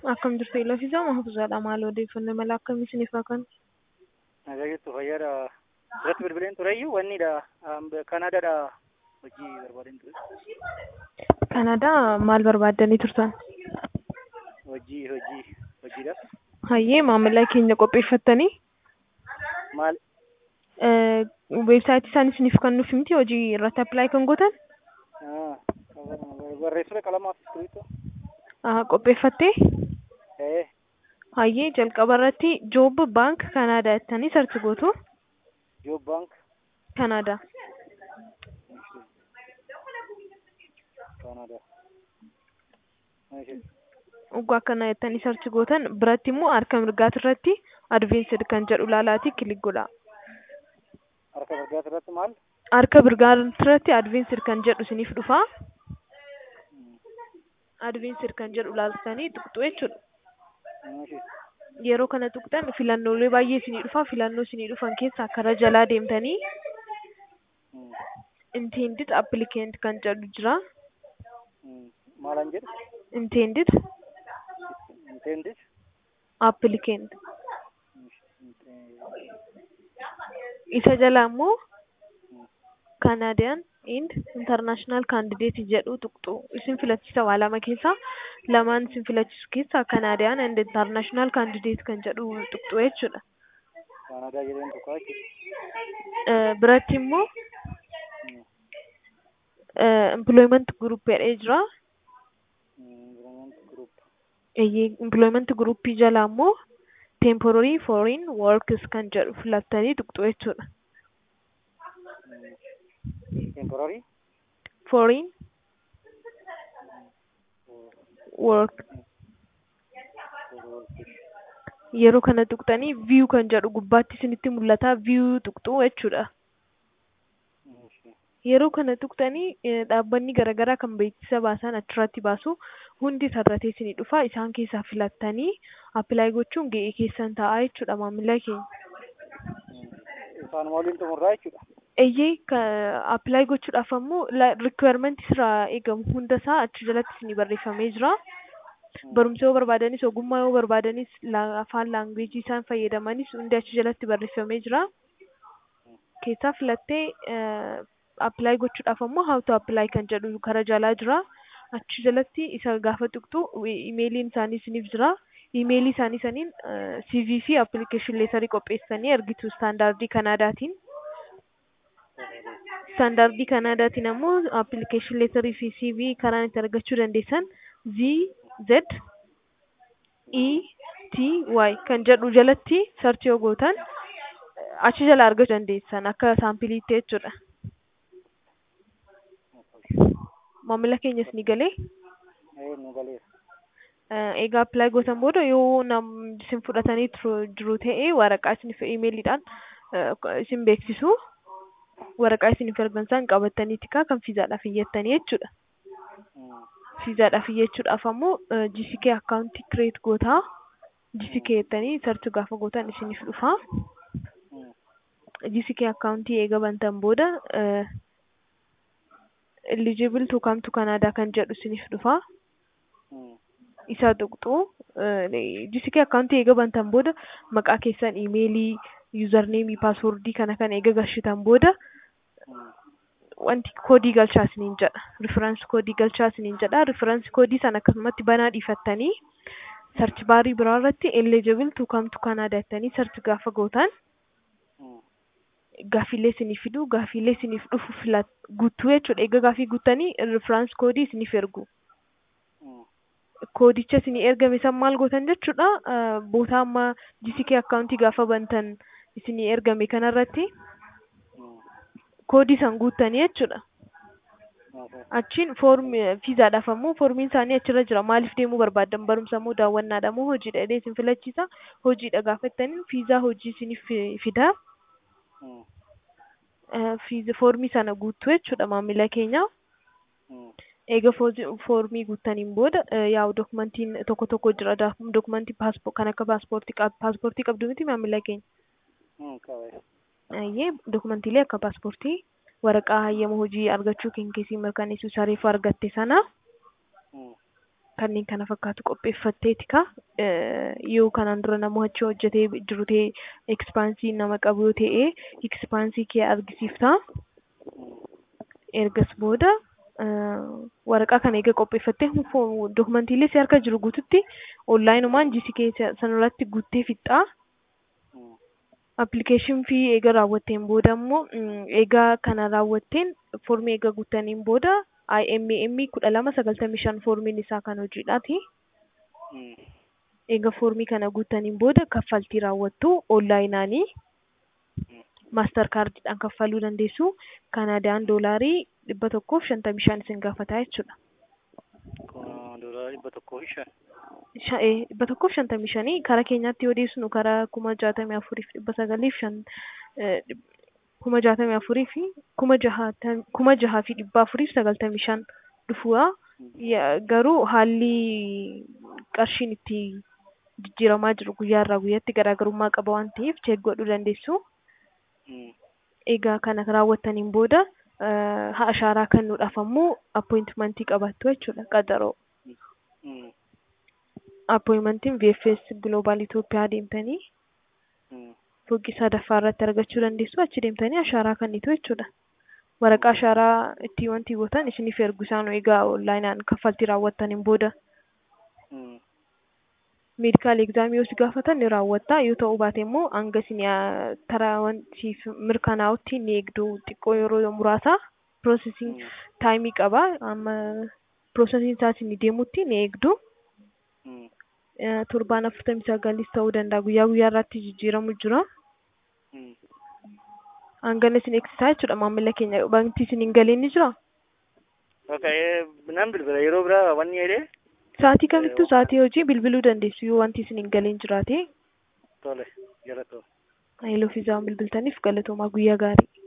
Akkam jirtu Iloofisaa Mahfuuzaadha. Maal odeeffannoo mala akkamii isiniif haa kennu? Nagaa jirtu fayyaadha. Irratti bilbileen tureyyuu wannidha. Kanaadaadha hojii barbaadeen ture. Kanaadaa maal barbaaddanii turtan? Hojii hojii hojiidhaaf. Hayyee maamila keenya qopheeffattanii Maal weebsaayitii isaan isiniif kennuuf miti hojii irratti appilaayi kan gootan ah, barreessudha qalamaaf iskiriiptoo. Ah, qopheeffattee Eh, hayyee jalqaba irratti joob baank kanaadaa jettanii sarchi gootu Joob baank kanaadaa Kaanaadaa. Eeshi. Uggoo akkana jettanii sarchi gootan biratti immoo harka mirgaati irratti advensid kan jedhu laalaati kilik godha. Harka mirgaa irratti maal? Harka mirgaati irratti advensid kan jedhu isiniif dhufa. Advensid kan jedhu laaltanii tuqxu jechuudha. Eeshi. Yeroo kana tuqxan filannoolee baay'ee isinii dhufa. Filannoo isinii dhufan keessaa karaa jalaa deemtanii Hmm. intended applicant kan jedhu jira. Hmm. Maalan jedhu? Intended Intended? applicant Inte- isa jala immoo Canadian and international candidate jedhu tuqxu isin filachiisa waa lama keessaa lamaan isin filachiisu keessaa Canadian and international candidate kan jedhu tuqxu jechuudha. Kaanaadaa jedheen tokko jechuudha. Eh, biratti immoo Hmm. eh, employment group jedhee jira. Hmm. Environment group. Eeyyee, employment group jala immoo temporary foreign workers kan jedhu filattanii tuqxu jechuudha. Hmm. Temporary? Foreign work yeroo kana tuqxanii view kan jedhu gubbaatti isinitti mul'ata view tuqxu jechuudha. Eeshi. Yeroo kana tuqxanii eh, dhaabbanni garaagaraa kan beeksisa baasan achirratti baasu hundi tarratee isinii dhufa isaan keessaa filattanii appilaayi gochuun ga'ee keessan ta'a jechuudha maamila keenya. Isaan waliin xumurraa jechuudha. Eeyyee appilaayi gochuudhaaf ammoo rikweermentii irraa eegamu hunda isaa achi jalatti isinii barreeffamee jira. Barumsa yoo barbaadanis ogummaa yoo barbaadanis la- afaan laanguweejii isaan fayyadamanis hundi achi jalatti barreeffamee jira. Keessaa filattee appilaayi gochuudhaaf ammoo how to apply kan jedhu karaa jalaa jira. Achi jalatti isa gaafa tuqxu imeeliin isaanii isiniif jira. Imeelii isaanii saniin CV fi application leetarii qopheessanii ergitu istaandardii Kanaadaatiin. Istaandardii Kanaadaatiin ammoo application leetarii fi CV karaan itti argachuu dandeessan Z Z E T Y kan jedhu jalatti sarchi yoo gootan achi jala argachuu dandeessan akka saampiliitti jechuudha. Maamila keenyas ni galee Eh, nu galeera. eh, egaa appilaayi gootan booda yoo nam isin fudhatanii turu- jiru ta'e waraqaa isiniif imeeliidhaan eh, isin beeksisu waraqaa isiniif ergan isaan qabattaniiti kaa kan fiizaadhaaf iyyattanii jechuudha. Hmm. Fiizaadhaaf iyyachuudhaaf ammoo GCK akkaawuntii kireet gootaa GCK jettanii sarchi gaafa gootan isiniif dhufa. Hmm. GCK akkaawuntii eega bantan booda eligible to come to Canada kan jedhu isiniif dhufa. Hmm. Isa tuqxu GCK akkaawuntii eega bantan booda maqaa keessan imeelii yuuzarneemii paaswordii kana kan eega galchitan booda Hmm. wanti koodii galchaa isiniin jedha. Riferensi koodii galchaa isiniin jedha. Riferensi koodii sana akkasumatti banaa dhiifattanii sarchi baarii biraa irratti eligible to come to Canada jettanii sarchi gaafa gootan Hmm. gaafiilee isiniif fidu gaafiilee isiniif dhufu filat guutuu jechuudha. Egaa gaafii guuttanii riferensi koodii isiniif ergu. Hmm. Koodicha isinii ergame san maal gootan jechuudha. eh, Bootaa amma GCK akkaawuntii gaafa bantan isinii ergame kanarratti Hmm. koodii san guuttanii jechuudha. Okay. Achiin foormi fiizaadhaaf ammoo foormiin isaanii achirra jira. Maaliif deemuu barbaaddan? Barumsa moo daawwannaadha moo hojiidha jedhee isin filachiisa. Hojiidha gaafattaniin fiizaa hojii isiniif fi- fida. Hmm. Eh, Fiiza foormii sana guuttu jechuudha maamila keenya. Hmm. Eega foozi- foormii guuttaniin booda eh, yaa'u dokumentiin tokko tokko jira. Da- Dokumentii paaspo kan akka paaspoortii qab paaspoortii qabdu miti maamila keenya. Hmm. Qabeera. Ayyee dokumentiilee akka paaspoortii waraqaa hayyama hojii argachuu keenya keessii mirkaneessuu isaa reefu argatte sana Hmm. kanneen kana fakkaatu qopheeffatteeti ka yoo kanaan dura nama achi hojjetee jiru ta'e ekspaansii nama qabu yoo ta'e ekspaansii kee argisiifta ergas booda waraqaa kana eega qopheeffattee dokumantiilee si harka jiru guututti onlaayinumaan jisi kee sanarratti guuttee fixxaa appilikeeshin fii eega raawwatteen booda immoo eegaa kana raawwatteen foormii eega guuttaniin booda IMM kudha lama sagaltamii shan foormiin isaa kan hojiidhaati. Eega foormii kana guuttaniin booda kaffaltii raawwattu onlaayinaanii maastar kaardiidhaan kaffaluu dandeessu. Kanaadaan doolaarii dhibba tokkoof shantamii shan isin gaafataa jechuudha. Doolaarii dhibba tokkoo fi shan. dhibba tokkoof shantamii shanii karaa keenyaatti yoo dhiyeessinu karaa kuma jaatamii afuriif dhibba sagaliif shan kuma jaatamii afurii fi kuma jahaa fi dhibba afuriif sagaltamii shan dhufuudha. Garuu haalli qarshiin itti jijjiiramaa jiru guyyaa irraa guyyaatti garaagarummaa qaba waan ta'eef cheek godhuu dandeessu. Egaa kana raawwattaniin booda ashaaraa kennuudhaaf ammoo appointimentii qabattu jechuudha qaxaroo. appointimentiin VFS Global Itoophiyaa deemtanii fooqii sadaffaa irratti argachuu dandeessu achi deemtanii ashaaraa kennitu jechuudha. Waraqaa ashaaraa itti wanti gootan isiniif ergu isaan egaa onlaayinaan kaffaltii raawwattaniin booda. Meedikaal egzaamii yoo si gaafatan ni raawwatta yoo ta'uu baate immoo hanga isin taraa wanti mirkanaa'utti ni eegdu xiqqoo yeroo muraasa piroosesiin taayimii qaba amma piroosesiin isaa isin deemutti ni eegdu. torbaan afurtamii sagalis ta'uu danda'a guyyaa guyyaa irratti jijjiiramu jira. Hangana isin eegsisaa jechuudha maamila keenya baankitti isin hin galeen ni jira. Nan bilbila yeroo biraa wanni jedhee. Sa'aatii kamittuu sa'aatii hojii bilbiluu dandeessu yoo wanti isin hin galeen jiraate. Tole galatooma. Haayiloo fi zaawwan bilbiltaniif galatoomaa guyyaa gaarii.